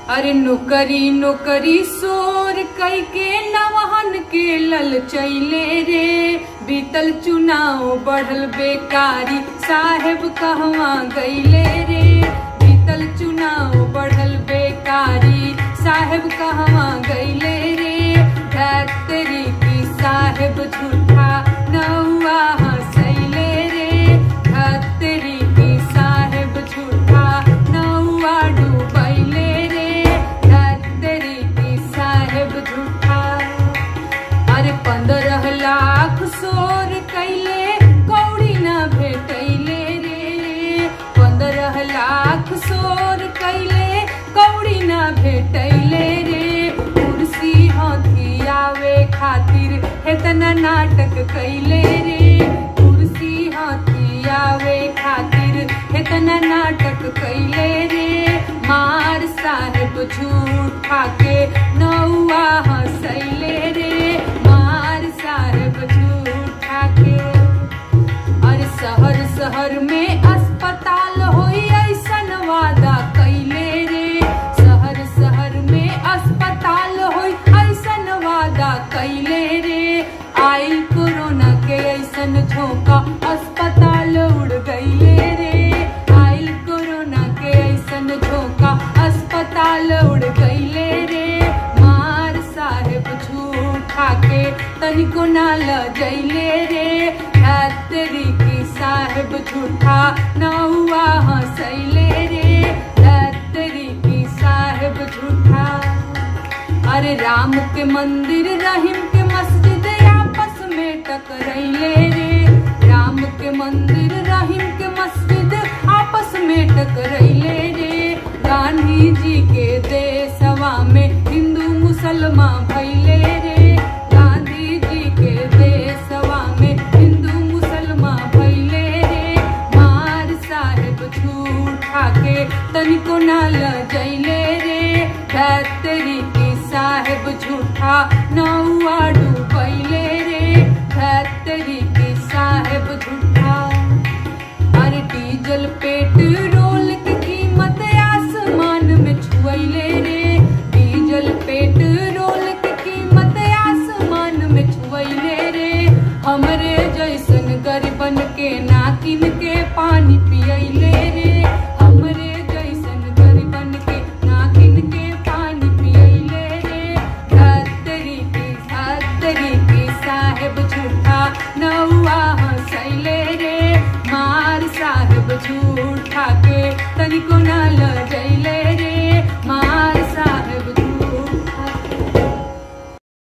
अरे नौकरी नौकरी सोर कई के नवहन के लल चैले रे बीतल चुनाव बढ़ल बेकारी साहेब कहवा गईले रे बीतल चुनाव बढ़ल बेकारी साहेब कहवा गईले रे धतरी की साहेब झूठा नौआ हंसैले रे धतरी की साहेब झूठा नौआ डूबैले रे धतरी की साहेब झूठा अरे पंद्रह लाख सोर कैले कौड़ी न भेटैले रे पंद्रह लाख सोर कैले कौड़ी न भेटैले रे कुर्सी हथियावे खातिर इतना नाटक कैले रे कुर्सी हथियावे खातिर इतना नाटक कैले रे मार साहेब झूठ खाके नौआ हंसैले रे मार साहेब झूठ खाके और शहर शहर में अस्पताल होई ऐसन वादा कैले रे शहर शहर में अस्पताल होई ऐसन वादा कैले रे आइल कोरोना के ऐसन झोंका अस्पताल उड़ गईले रे आइल कोरोना के ऐसन झोंका अस्पताल उड़ गईले रे मार साहेब झूठ खाके तनिको नाल जैले रे धतरी की साहेब झूठा नौआ हंसैले रे धतरी की साहेब झूठा अरे राम के मंदिर रहीम के मस्जिद आपस में टकरैले रे राम के मंदिर रहीम के मस्जिद आपस में टकरैले रे गांधी जी के देशवा में हिंदू मुसलमान भैले रे गांधी जी के देशवा में हिंदू मुसलमान भैले रे मार साहेब झूठ खाके तनिको नाल जैले रे धतरी की साहेब झूठा नौआ डूबा